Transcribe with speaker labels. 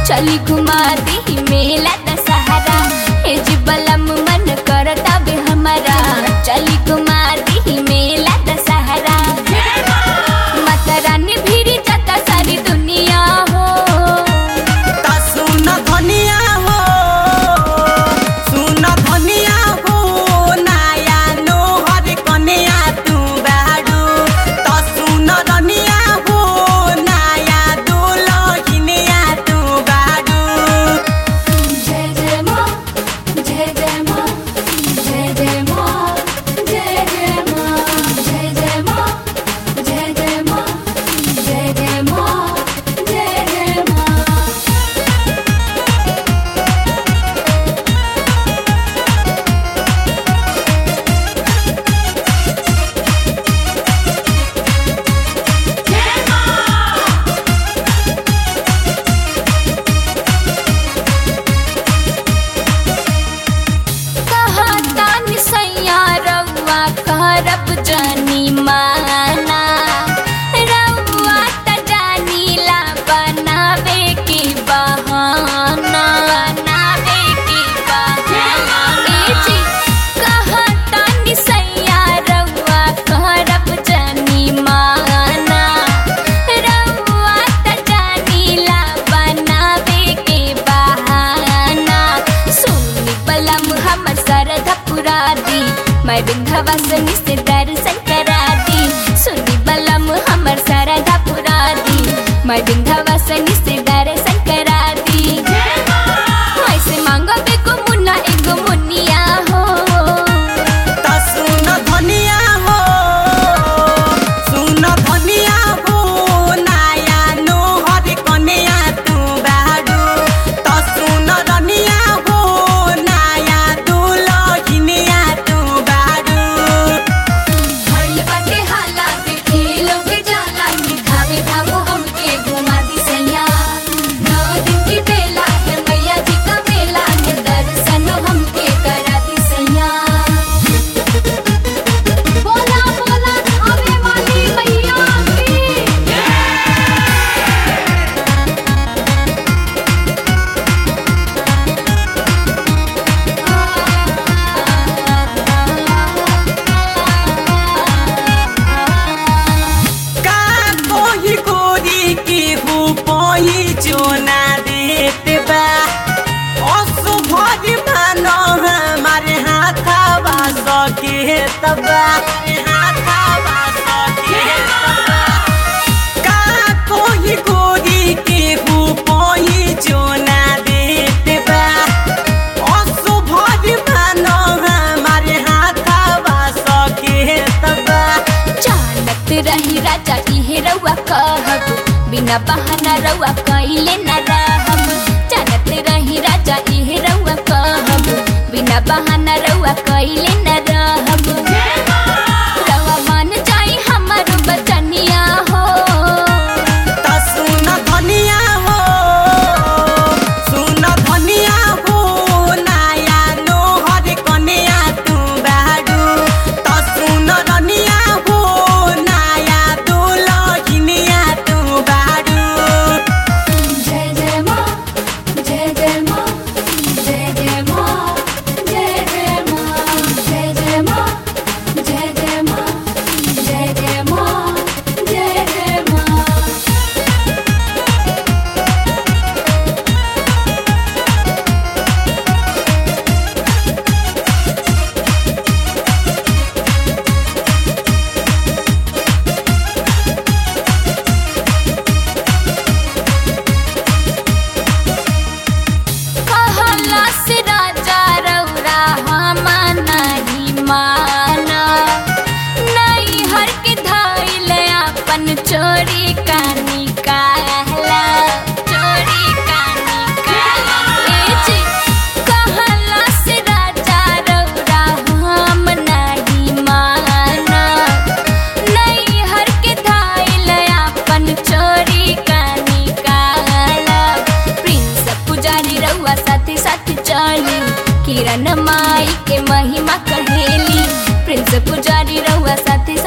Speaker 1: चली घुमा दी मेला दशहरा ए जी बलम मन करता बे हमारा चली घुमा दी मेला दशहरा माता रानी भीड़ जाता सारी दुनिया हो
Speaker 2: ता सुन धनिया हो सुन धनिया हो नाया नोहर कन्या तू बाडू ता सुन धनिया हो नाया दुलहिनिया तू बाडू
Speaker 1: जय जय माँ जय जय माँ जय जय माँ जय जय माँ जय जय माँ जय जय माँ जय जय माँ जय जय माँ कहता निसैया रउआ करब जानी माना रउआ त जानीला बनावे के बहाना बनावे के बहाना ए जी कहता निसैया रउआ करब जानी माना रउआ त जानीला बनावे के बहाना सुनी बलम हमर सरधा पुरा दी मैं विंध्यवासिनी से दर्शन करा दी सुनी बलम हमर सरधा पुरा दी मैं विंध्यवासिनी से दर्शन करा दी ऐसे मांगो बेगो मुन्ना एगो मुनिया हो
Speaker 2: ता सुन धनिया हो सुन धनिया हो नाया नोहर कन्या तू बाडू ता सुन धनिया हो नाया दुलहिनिया तू बाडू
Speaker 1: भइल बाटे हाला देखे लोग जाला कि धावे धामो हमके घुमा दी सैया नौ दिन की बेला है मैया जी का मेला है दर्शन हमके करा दी सैया बोला बोला धावे वाली मैया की
Speaker 2: का कोही गोरी की हु पोही चोना देत बा असुभरी मानो हमारे हाथावा सके तबा हाथावा सके तबा का कोही गोरी की हु पोही चोना देत बा असुभरी मानो हमारे हाथावा सके तबा
Speaker 1: जानत रही राजा इहे रउआ कहब बिना बहाना रउआ कइले न रहब जानत रही राजा इहे रउआ कहब बिना बहाना रउआ कइले न रहब रउआ मान जाई हमर बचनिया हो
Speaker 2: ता सुन धनिया हो सुन धनिया हो नाया नोहर कन्या तू बाडू ता सुन धनिया हो नाया दुलहिनिया तू बाडू
Speaker 1: जय जय माँ जय जय माँ जय जय माँ जय जय माँ जय जय माँ जय जय माँ जय जय माँ जय जय माँ कहला से राजा रउरा हमा नहीं माना नहीं हर के धैल अपन चोरी का निकाला चोरी का निकाला ए जी, कहला से राजा रउरा हम नहीं माना नहीं हर के धैल अपन चोरी का निकाला प्रिंस पुजारी रउआ साथी साथी चली किरण माई के महिमा कहेली प्रिंस पुजारी रउआ साथी